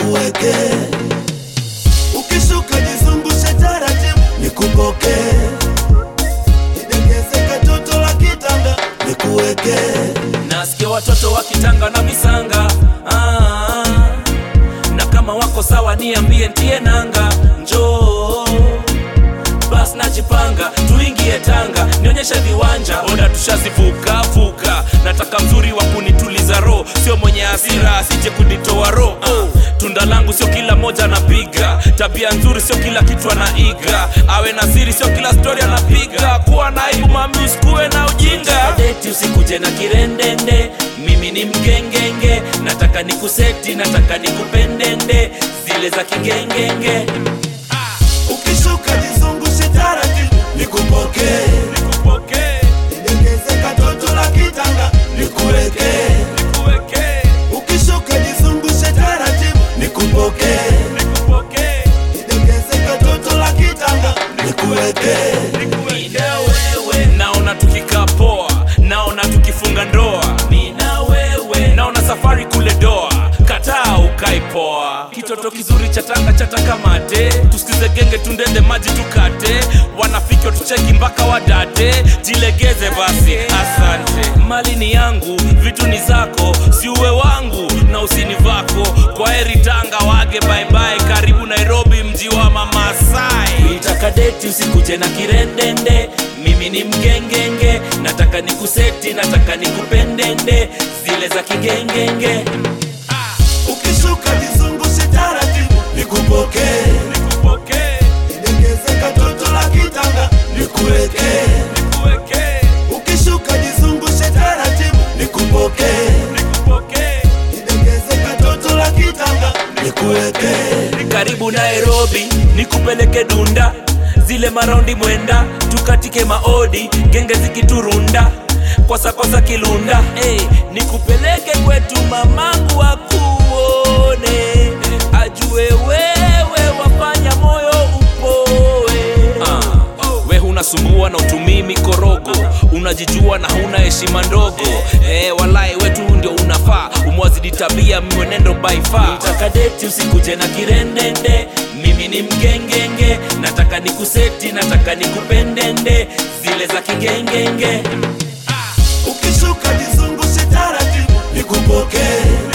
nikuweke ukishuka jizungushe taratibu nikupoke nidegeze katoto la kitanga nikuweke nasikia watoto wakitanga na misanga ah, na kama wako sawa niambie ntie nanga njoo bas najipanga tuingie tanga nionyeshe viwanja oda tushazivuka vuka nataka mzuri wa kunituliza roho sio mwenye hasira asije kunitoa roho oh. tunda langu sio kila moja anapiga tabia nzuri sio kila kitu anaiga awe na siri sio kila stori anapiga kuwa na aibu mami usikuwe na ujinga deti usikuje na kirendende mimi ni mgengenge nataka nikuseti nataka nikupendende zile za kigengenge ukishuka jizungushe taratibu nikupoke nikupokee nidegeze katoto la kitanga nikuweke nikuwekee ukishuka jizungushe taratibu nikupoke nikupokee nidegeze katoto la kitanga nikuweke Mina wewe naona tukikaa poa, naona tukifunga ndoa. Mina wewe naona safari kule doa, kataa ukai poa. Kitoto kizuri cha tanga chataka mate, tusikize genge tundende maji tukate, wanafiki watucheki mpaka wadate, jilegeze basi, asante. Mali ni yangu, vitu ni zako, si uwe wangu na usini vako. Kwa heri Tanga, wage bye bye, karibu Nairobi, mji wa Mamasai. Nitaka deti usikuje na kirendende, mimi ni mgengenge, nataka nikuseti, nataka nikupendende, zile za kigengenge. ukishuka jizungushe taratibu nikupoke Nikupokee, nidegeze katoto la kitanga nikuweke nikuwekee, ukishuka jizungushe taratibu nikupoke nikupokee. nidegeze katoto la kitanga nikuweke karibu Nairobi, nikupeleke Dunda, zile maraundi mwenda, tukatike maodi, genge zikiturunda kwasa kwasa kilunda hey, nikupeleke kwetu mamangu akuone, ajue wewe wafanya moyo upoe. Ah, we hunasumbua na utumii mikorogo, unajijua na huna heshima ndogo eh, walai wetu ndio unafaa, umwazidi tabia mwenendo by far. Nataka deti usikuje na kirendende, mimi ni mgengenge, nataka nikuseti, nataka nikupendende, zile za kigengenge ukishuka jizungushe taratibu nikupoke